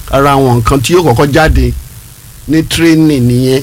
ara àwọn nǹkan tí yóò kọ́kọ́ jáde ní training nìyẹn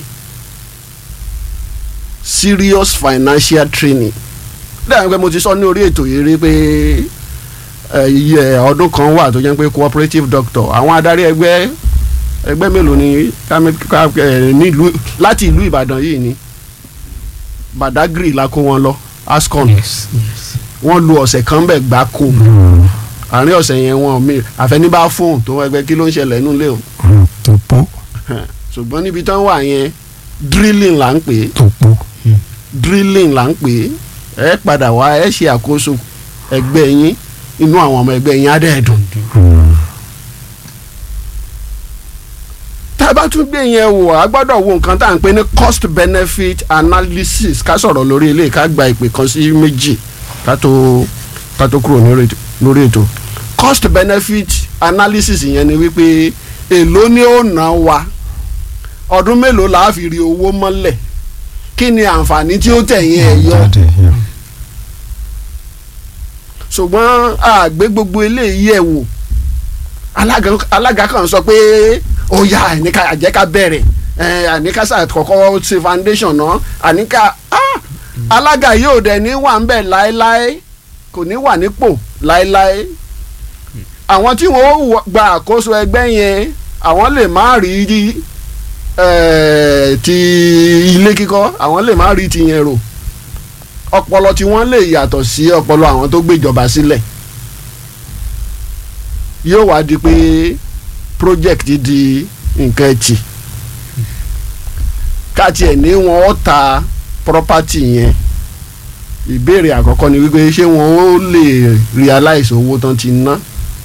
serious financial training dáhùn pé mo ti sọ ní orí ètò yìí rí pé ẹ, iye ọdún kan wà tó jẹ́ pé cooperative doctor àwọn adarí ẹgbẹ́ ẹgbẹ́ mélòó ni ká- ká- ẹ, nílùú láti ìlú Ìbàdàn yìí ni Badagry la kó wọn lọ ASCON yes yes. wọ́n lu ọ̀sẹ̀ kan bẹ̀ gbáko àárín ọ̀sẹ̀ yẹn wọn mi àfẹnibá fóun tó ẹgbẹ́ kí ló ń ṣẹlẹ̀ nínú ilé o tó pọ̀ ṣùgbọ́n níbi tán wà yẹn drilling là ń pè é tó pọ̀ drilling là ń pè é ẹ padà wá ẹ ṣe àkóso ẹgbẹ́ yín inú àwọn ọmọ ẹgbẹ́ yín á dẹ̀ dùn. tá a bá tún gbé yẹn wò á gbọ́dọ̀ wo nǹkan tá à ń pè ní cost benefit analysis ká sọ̀rọ̀ lórí ilé ká gba ìpè kan sí méjì ká tó ká tó kúrò lórí ètò- lórí ètò cost benefit analysis yẹn ni wípé èló ni ó ná wa ọdún mélòó la á fi rí owó mọ́lẹ̀ kí ni àǹfààní tí ó tẹ̀yìn ẹ̀ yọ jáde yeah. ṣùgbọ́n àgbẹ̀ gbogbo eléyìí ẹ̀ wò alága alága kan sọ pé ó yá àníkà àjẹká bẹ̀rẹ̀ ẹ̀ àníkà sà kọ́kọ́ ṣe foundation náà àníkà ah, alága yóò dẹ̀ ní wà ń bẹ̀ láéláé kò ní wà nípò láéláé àwọn tí wọ́n wọ- gba àkóso ẹgbẹ́ yẹn àwọn lè má rí eh, ti ilé kíkọ́ àwọn lè má rí ti yẹn rò ọpọlọ tí wọ́n lè yàtọ̀ sí ọpọlọ àwọn tó gbéjọba sílẹ̀ yóò wá di pé project di nǹkan ẹtì káàtì ẹ̀ ní wọn ó ta property yẹn ìbéèrè àkọ́kọ́ ni wípé ṣé wọn ó lè realize owó tán ti ná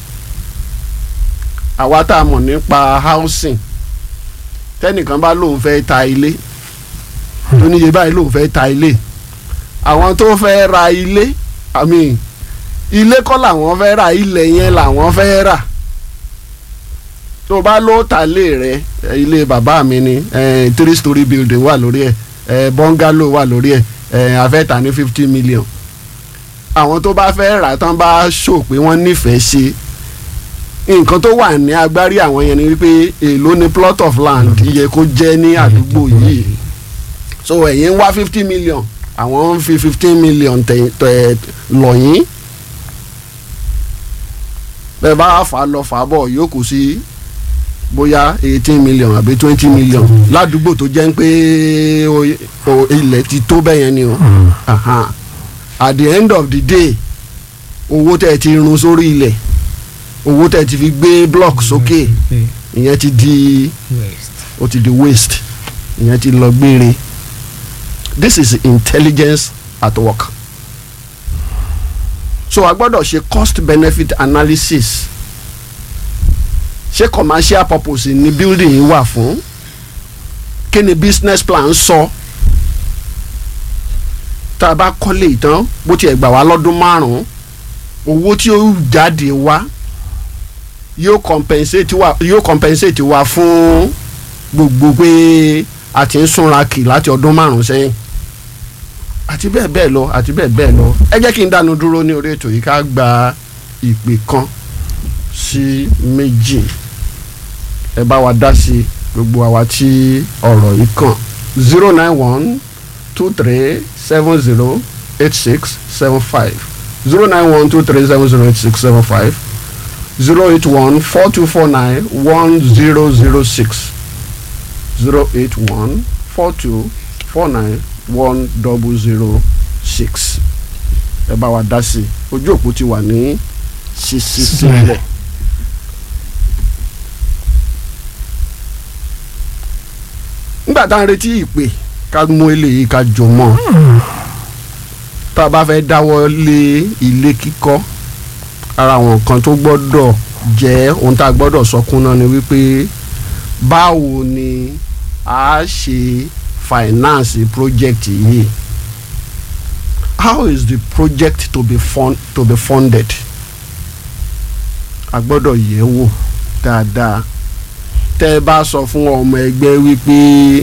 àwa tá a mọ̀ nípa housing tẹ́nìkan bá lóun fẹ́ ta ilé tó níye báyìí lóun fẹ́ ta ilé àwọn tó fẹ́ ra ilé i mean ilé kọ́ làwọn fẹ́ ra ilẹ̀ yẹn làwọn fẹ́ rà tó bá ló ta lé rẹ eh, ilé bàbá mi ni eh, three story building wà lórí ẹ̀ eh, bungalow wà lórí ẹ̀ eh, a fẹ́ tà ní fifty million àwọn tó bá fẹ́ rà tán bá ṣò pé wọ́n nífẹ̀ẹ́ ṣe nǹkan tó wà ní agbárí àwọn yẹn ni wípé èló ni plot of land iye kó jẹ́ ní àdúgbò yìí so ẹ̀yin ń wá fifty million àwọn ń fi fifteen million tẹ̀ tẹ̀ lọ́yìn bẹ́ẹ̀ bá fà á lọ fà á bọ̀ yóò kù sí bóyá eighteen million àbí twenty million ládùúgbò tó jẹ́ ń pé o- o- ilẹ̀ ti tó bẹ́ẹ̀ yẹn ni o Aha. at the end of the day owó tẹ̀ ti run sórí ilẹ̀ owó tẹ̀ ti fi gbé block sókè ìyẹn ti di west. ó ti di waste ìyẹn ti lọ gbére this is intelligence at work so a gbọ́dọ̀ ṣe cost benefit analysis ṣé commercial purpose ni building yìí wà fún kí ni business plan sọ tá a bá kọ́lé ìtàn bó tiẹ̀ gbà wá lọ́dún márùn-ún owó tí ó jáde wá yóò compensate wa yóò compensate wa fún gbogbo pé a ti ń súnra kì láti ọdún márùn sẹ́yìn àti bẹ́ẹ̀ bẹ́ẹ̀ lọ àti bẹ́ẹ̀ bẹ́ẹ̀ lọ ẹ jẹ́ kí n dánu dúró ní orí ètò yìí ká gba ìpè kan sí méjì ẹ bá wa dá sí gbogbo àwa tí ọ̀rọ̀ yìí kàn zero nine one two three seven zero eight six seven five zero nine one two three seven zero eight six seven five zero eight one four two four nine one zero zero six zero eight one four two four nine one double zero six ẹ bá wa dá sí i ojú òpó ti wà ní ṣíṣí sílẹ̀. nígbà tá à ń retí ìpè ká mú eléyìí ká jọ mọ́ tá a bá fẹ́ dáwọ́ lé ilé kíkọ́ ara àwọn nǹkan tó gbọ́dọ̀ jẹ́ ohun tá a gbọ́dọ̀ sọkún náà ni wípé báwo ni a ṣe finance project yìí how is the project to be fund to be funded a gbọ́dọ̀ yẹ̀ wò dáadáa tẹ́ ẹ bá sọ fún ọmọ ẹgbẹ́ wípé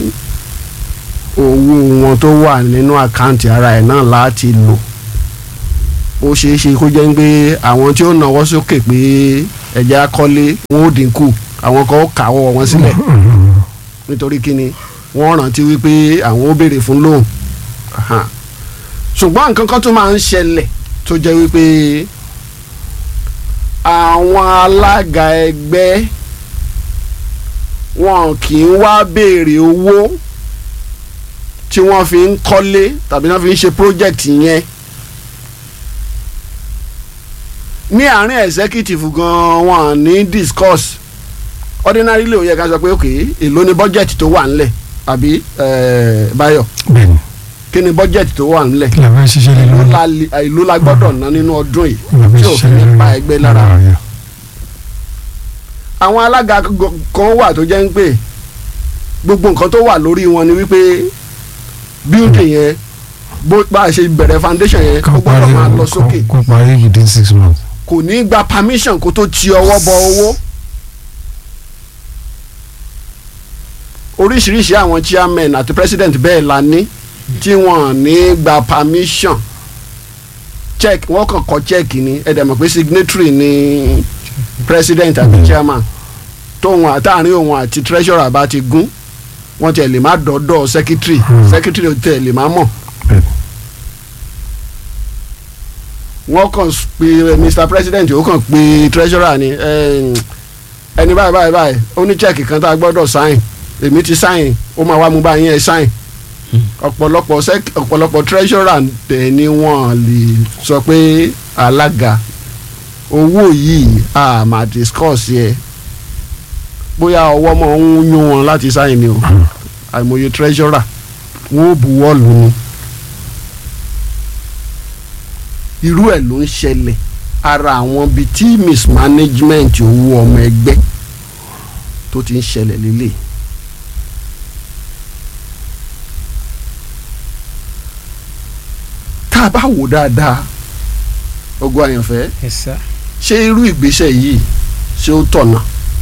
owó wọn tó wà nínú àkáǹtì ara ẹ̀ náà láti lò ó ṣeé ṣe kó jẹ́ pé àwọn tí ó náwó sókè pé ẹ̀jẹ̀ akọ́lé wọn ò dínkù àwọn kan ó kàwọ́ wọn sílẹ̀ nítorí kíni wọ́n rántí wípé àwọn ó béèrè fún lóhùn Aha. ṣùgbọ́n nǹkan kan tó máa ń ṣẹlẹ̀ tó jẹ́ wípé àwọn alága ẹgbẹ́ wọn kì í wá béèrè owó tí wọ́n fi ń kọ́lé tàbí wọ́n fi ń ṣe project yẹn ní àárín executive gan wọn ní discuss ordinarily ó yẹ ká sọ pé ok èló ni budget tó wà ńlẹ̀ àbí eh, Báyọ̀ bẹ́ẹ̀ni kí ni budget tó wà ńlẹ̀ kí la fẹ́ ṣiṣẹ́ lé èló lórí la li- èló la gbọ́dọ̀ ná nínú ọdún yìí kí la fẹ́ tí ṣiṣẹ́ òfin lé ní pa lórí ẹgbẹ́ lára yẹn. àwọn alága g- kan wà tó jẹ́ ń pè gbogbo nǹkan tó wà lórí wọn ni wípé building yẹn bó bá a ṣe bẹ̀rẹ̀ foundation yẹn ó kó gbọ́dọ̀ parí máa lọ sókè kó parí within six months. kò ní gba permission kó tó ti ọwọ́ bọ owó. oríṣiríṣi àwọn chairman àti president bẹ́ẹ̀ la ní tí wọ́n ní gba permission check wọ́n kàn kọ check ni ẹ dẹ̀ mọ̀ pé signatory ni president àti chairman tóun àtàrin òun àti treasurer bá ti gún wọ́n tiẹ̀ lè má dọ́dọ̀ secretary Hmm. secretary tiẹ̀ lè má mọ̀ bẹ́ẹ̀ni wọ́n kàn s- pe eh, mr president ó kàn pe treasurer ni eh, ẹni báyìí báyìí báyìí ó ní check kan tá a gbọ́dọ̀ sign èmi ti sign ó máa wá mú báyìí ẹ sign ọ̀pọ̀lọpọ̀ sec- ọ̀pọ̀lọpọ̀ treasurer tẹ̀ ni wọ́n lè sọ pé alága owó yìí a máa discuss yẹ bóyá ọwọ́ mọ̀ ń yún wọn láti sign ni o àìmọye treasurer wọ́n ó buwọ́ lù ú irú ẹ̀ ló ń ṣẹlẹ̀ ara àwọn bíi tí mismanagement owó ọmọ ẹgbẹ́ tó ti ń ṣẹlẹ̀ lélẹ̀. tá a bá wò dáadáa ogun àyànfẹ́ Yes, sir. ṣé irú ìgbésẹ̀ yìí ṣé ó tọ̀nà.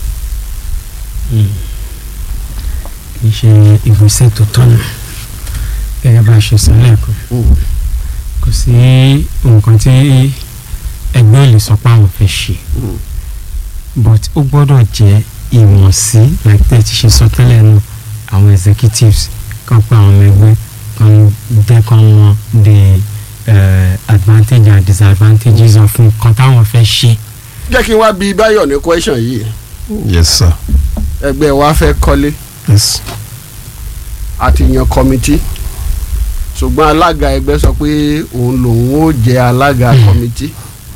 kì í ṣe ìgbésẹ̀ tó tọ̀nà gẹ́gẹ́ bá a ṣe sọ lẹ́ẹ̀kan kò sí nǹkan tí ẹgbẹ́ ò lè sọ pé àwọn fẹ́ ṣe but ó gbọ́dọ̀ jẹ́ ìwọ̀nsí like tẹ́ ẹ ti ṣe sọ tẹ́lẹ̀ náà àwọn executives kan pa àwọn ọmọ ẹgbẹ́ kan jẹ́ kan mọ the uh, advantage and disadvantages of nǹkan táwọn fẹ́ ṣe. jẹ́ kí n wá bí báyọ̀ ní question yìí yes sir ẹgbẹ́ wa fẹ́ kọ́lé yes àti yan kọ́mítì ṣùgbọ́n alága ẹgbẹ́ sọ pé òun lòun ó jẹ́ alága kọ́mítì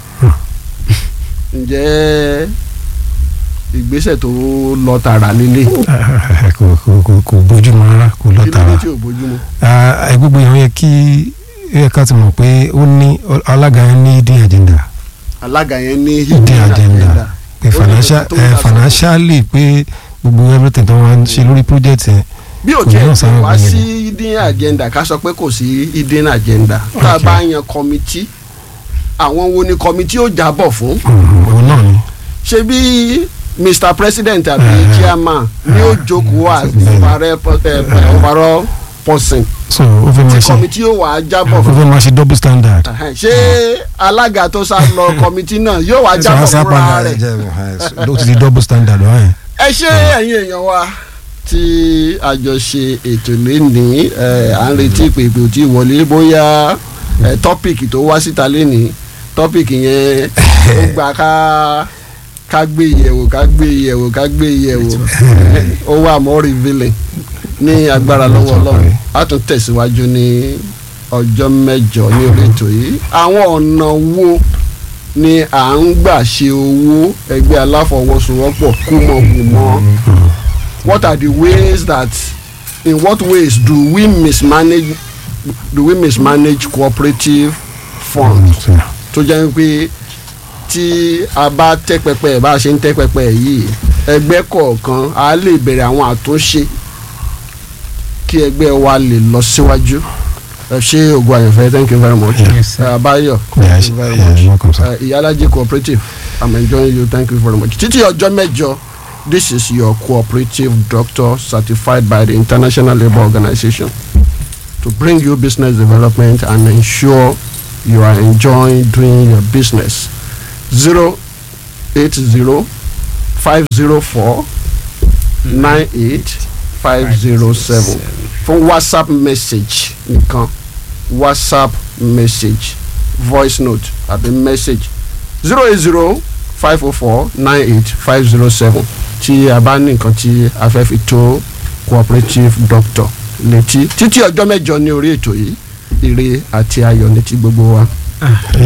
ǹjẹ́ ìgbésẹ̀ tó lọ tààrà líle kò kò kò kò bójúmu rárá kò lọ kí ló dé tààrà tí ò bójúmu. Ah, ẹ gbogbo yẹn ó yẹ kí ó yẹ ká ti mọ̀ pé ó ní alága yẹn ní hidden agenda alága yẹn ní hidden agenda pé Ó ní financial nǹkan tó ń eh, ta sọ́kàn. financially pé gbogbo everything tó wọ́n ń ṣe lórí project yẹn bí o kò tiẹ̀ náà tí sáwọn wá ìgbìyànjú. sí hidden agenda ká sọ pé kò sí hidden agenda tá a Okay. bá yan kọ́mítì àwọn wo ni kọ́mítì ó jábọ̀ fún Mhm, òun náà ni ṣe bí mr president àbí Eh, chairman ni ó jókòó as the bẹ́ẹ̀ni. overall po- eh, eh, overall person so ó fẹ́ tí máa ṣe kọ́mítì ó wà á jábọ̀ ó fún fẹ́ máa ṣe double standard. Ẹhẹ́n, ṣé alága tó sá lọ kọ́mítì náà yóò wá jábọ̀ fúnra rẹ̀ ló ti di double standard wáyé. ẹ ṣé ẹ̀yin èèyàn wa tí a jọ ṣe ètò lénìí ẹ à ń retí pé ìpè ò tí ì wọlé bóyá ẹ tọ́pìkì tó wá síta lénìí tọ́pìkì yẹn ó gbà ká ká gbé yẹ̀wò ká gbé yẹ̀wò ká gbé yẹ̀wò ó wà more revealing ní agbára lọ́wọ́ ọlọ́run a tún tẹ̀síwájú ní ọjọ́ mẹ́jọ ní orí ètò yìí àwọn ọ̀nà wo ni à ń gbà ṣe owó ẹgbẹ́ aláfọwọ́sowọ́pọ̀ kúmọ̀kúmọ̀ what are the ways that in what ways do we mismanage do we mismanage cooperative funds tó jẹ́ pé tí a bá tẹ́ pẹpẹ ẹ̀ bá a ṣe ń tẹ́ pẹpẹ ẹ̀ yìí ẹgbẹ́ kọ̀ọ̀kan a lè bẹ̀rẹ̀ àwọn àtúnṣe kí ẹgbẹ́ wa lè lọ síwájú ẹ ṣé ògùn àyànfẹ́ thank you very much Yes, sir. ẹ Abáyọ̀ Yeah, thank you very much yeah, welcome, sir. ẹ Ìyálájé cooperative I'm enjoying you thank you very much títí ọjọ́ mẹ́jọ this is your cooperative doctor certified by the International Labour Organization to bring you business development and ensure you are enjoying doing your business zero eight zero five zero four nine eight five zero seven fún whatsapp message nìkan whatsapp message voice note àbí message zero eight zero five oh four nine eight five zero seven tí a bá ní nǹkan tí a fẹ́ fi tó cooperative doctor létí títí ọjọ́ mẹ́jọ ní orí ètò yìí ire àti ayọ̀ létí gbogbo wa. Ah,